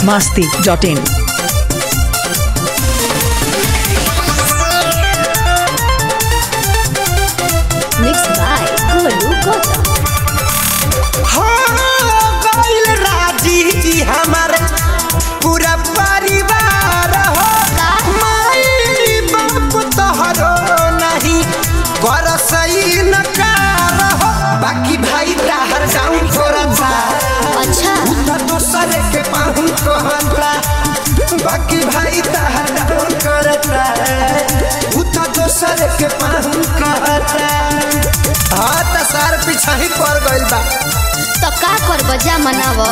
masti.in. Mixed by Golu Gautam. हाँ, गइल राजी जी हमार पूरा परिवार हो माई बाप तोहरो नहीं कर सही न कार हो बाकी भाई ताहर डाउन करता अच्छा तो दोसर के पाहुन कहता बाकी भाई ताहर डाउन करता उ तो दोसर के पाहुन कहता हाँ तो सार पीछा ही पड़ गइल बा तो का कर बजा मनाव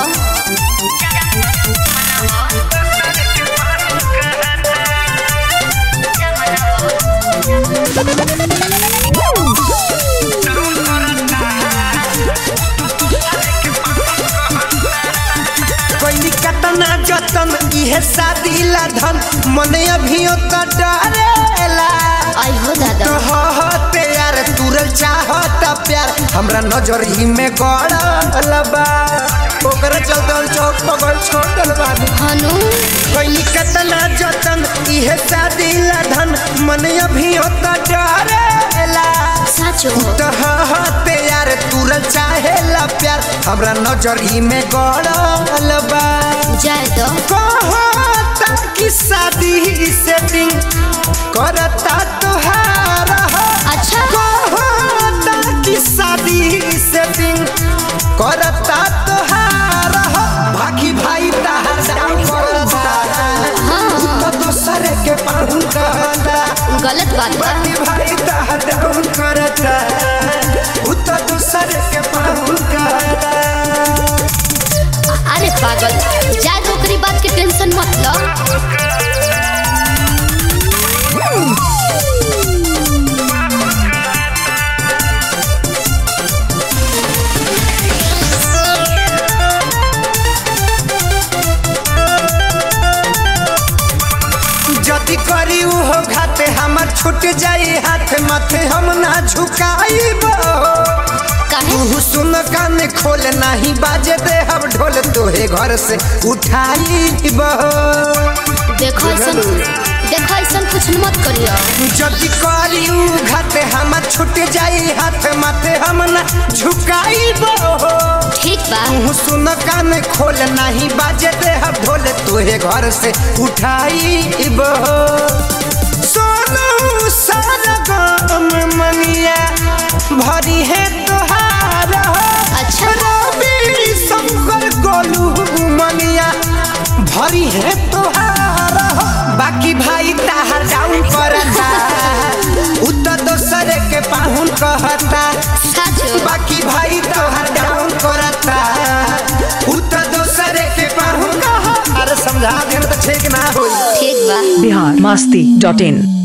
कोई कतना जतन इहे शादी ला धन मने अभियो तो डरेला आई हो दादा तो होते यार तुरल चाहता प्यार हमरा नजर ही में गड़ल बा ओकरा चलते हम चौक पगल छोड़ल बानी हनु कोई कतना जतन इहे शादी ला धन मने अभियो तो डरेला साचो हो तो होते यार तुरल चाहेला प्यार हमरा नजर ही में गड़ल बा जाए तो कहता कि शादी सेटिंग करता तुहार हो अच्छा कहता कि शादी सेटिंग करता तुहार हो बाकी भाई ताहार डाउन करता हाँ तो दोसर के पाहुन कहता गलत बात बा बाकी भाई ताहार डाउन करता उ तो दोसर के पाहुन कहता अरे पागल जाए तो ओकरी बात के टेंशन मत लो जति करी उहो घाते हमर छूट जाई हाथ माथे हम ना झुकाईब काहे तू सुन कान खोल नहीं बाजे दे हम ढोल तोहे घर से उठाईब देखो ऐसन देखो ऐसन कुछ मत करियो जति करी उ घाते हमर छूट जाई हाथ माथे हम ना झुकाईब ठीक बा तू सुन कान खोल नहीं बाजे दे हम ढोल तोहे घर से उठाईब सोनू सरगम मनिया भरी है तोहार अच्छा रवि शंकर गोलू मनिया भरी है तोहार बाकी भाई ताहार डाउन करता उ तो दोसर के पाहुन कहता साचो बाकी भाई तोहार डाउन करता उ तो दोसर के पाहुन कहता अरे समझा देन तो ठीक ना होई ठीक बा Bihar masti.in.